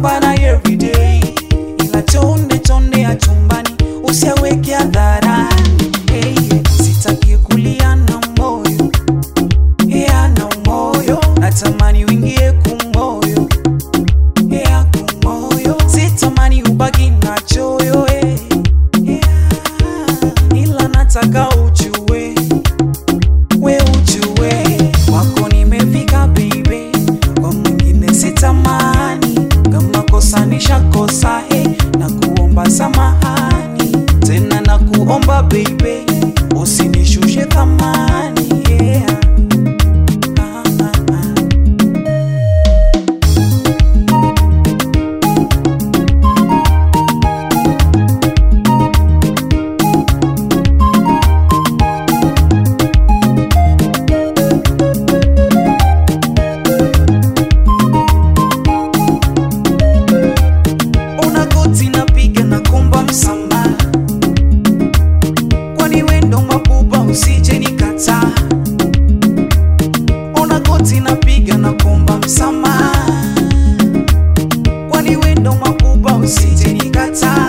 napambana everyday, ila chonde chonde ya chumbani usiaweke hadharani. Hey, sitaki kulia na moyo yeah, na moyo natamani uingie kumoyo yeah, kumoyo sitamani ubaki na choyo eh, yeah, ila nataka ujue we ujue wako nimefika baby, kwa mwingine sitamani, kama kosa nishakosa eh, na kuomba samahani tena na kuomba baby, usinishushe thamani yeah. ah, ah, ah. Una goti napiga na kuomba msamaha, kwani wendo mabuba usije nikataa. Una goti napiga na kuomba msamaha, kwani wendo mabuba usije nikataa.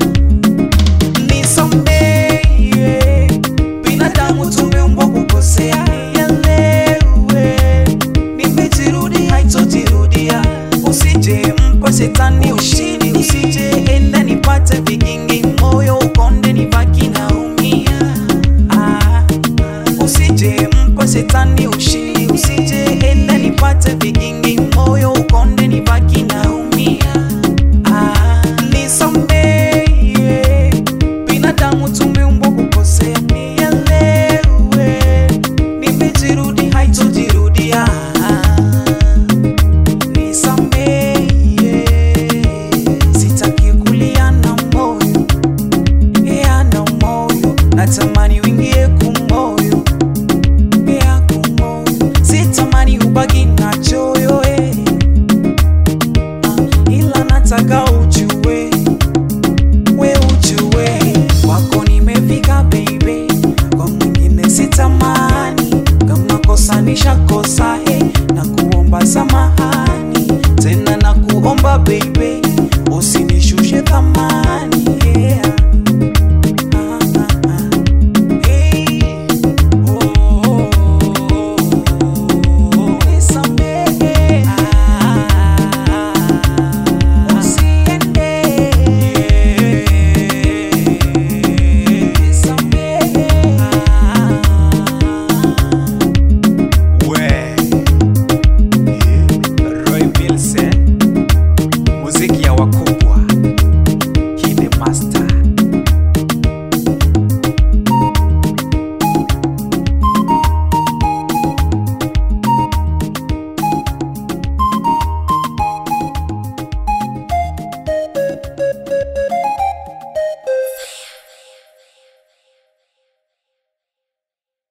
Nisamehe, binadamu tumeumbwa kukosea, nielewe, nimejirudi haitojirudia, usije mpa shetani ushindi, usije enda nipate vigingi, moyo ukonde nibaki naumia. Ah, usije mpa shetani ushindi, usije enda nipate vigingi, moyo ukonde nibaki naumia. Ah, nisamehe, binadamu tumeumbwa kukosea, nielewe, nimejirudi haitojirudia. Nisamehe, sitaki kulia na moyo, yeah, na moyo, natamani uingie kumoyo, yeah, kumoyo, sitamani ubaki na choyo eh, ah, ila nataka